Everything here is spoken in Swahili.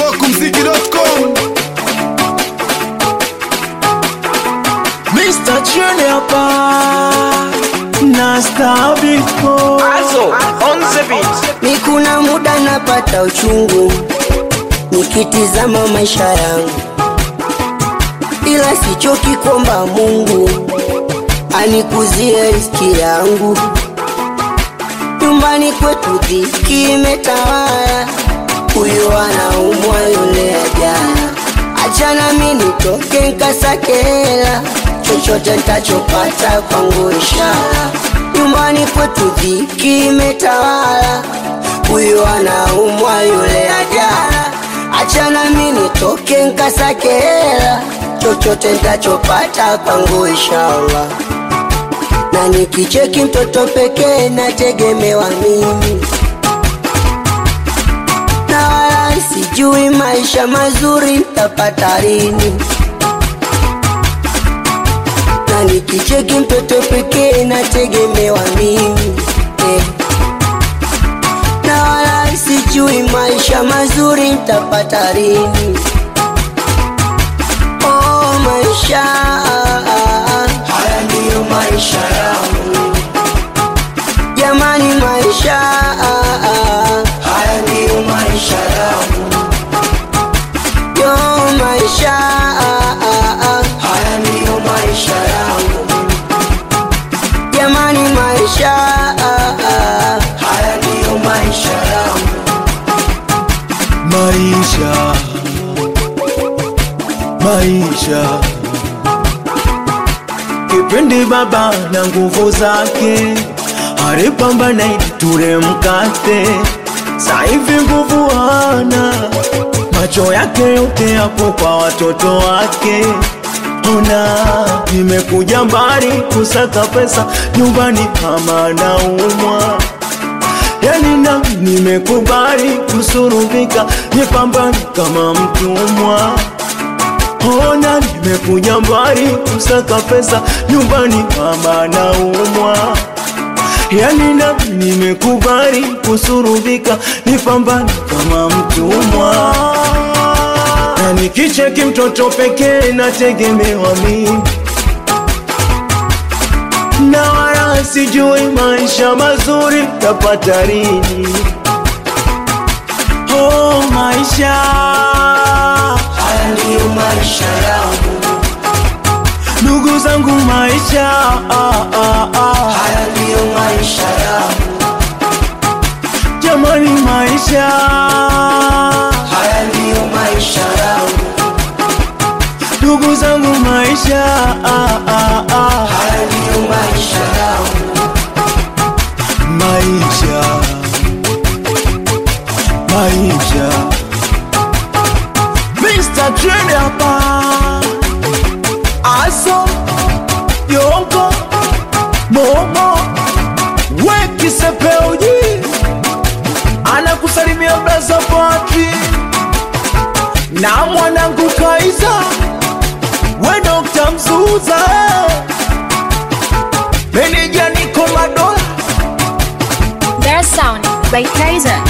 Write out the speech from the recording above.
Smokumziki.com Mr. Chene hapa na Stabiko Also, on the beat. Ni kuna muda napata uchungu nikitizama maisha yangu, ila sichoki kuomba Mungu anikuzie riziki yangu. Nyumbani kwetu dhiki imetawala, huyu anaumwa yule ajana, achana mi nitoke nkasake hela, chochote ntachopata kwangu ishara. Nyumbani kwetu dhiki imetawala, huyu anaumwa yule ajana, achana mi nitoke nkasake hela, chochote ntachopata kwangu inshallah na nikicheki mtoto pekee nategemewa mimi, na wala sijui maisha mazuri ntapata lini. Na nikicheki mtoto pekee nategemewa mimi eh. Na wala sijui maisha mazuri ntapata lini. Oh, maisha haya ndiyo maisha yangu jamani, maisha haya ndiyo maisha yangu yo, maisha haya ndiyo maisha yangu jamani, maisha haya ndiyo maisha yangu maisha maisha kipindi baba na nguvu zake alipambana ili ture mkate saivi nguvu hana macho yake yote yapo kwa watoto wake ona nimekuja mbali kusaka pesa nyumbani kama naumwa yani na nimekubali kusurubika nipambani kama mtumwa ona nimekuja mbali kusaka pesa nyumbani mama naumwa yani na nimekubali kusurubika nipambani kama mtumwa na nikicheki mtoto pekee nategemewa mimi na wala sijui maisha mazuri tapata lini. Oh, maisha haya ndiyo maisha yangu ndugu zangu, maisha ah, ah, ah. haya ndiyo maisha yangu Jamani, maisha haya ndiyo maisha yangu ndugu zangu, maisha ah, ah, ah. haya ndiyo maisha yangu maisha maisha Mr. Trend hapa aso yongo momo wekisepeuji anakusalimia braza Patri na mwanangu Kaiza we Dr. Mzuza meneja niko madola Their sound by Kaiser.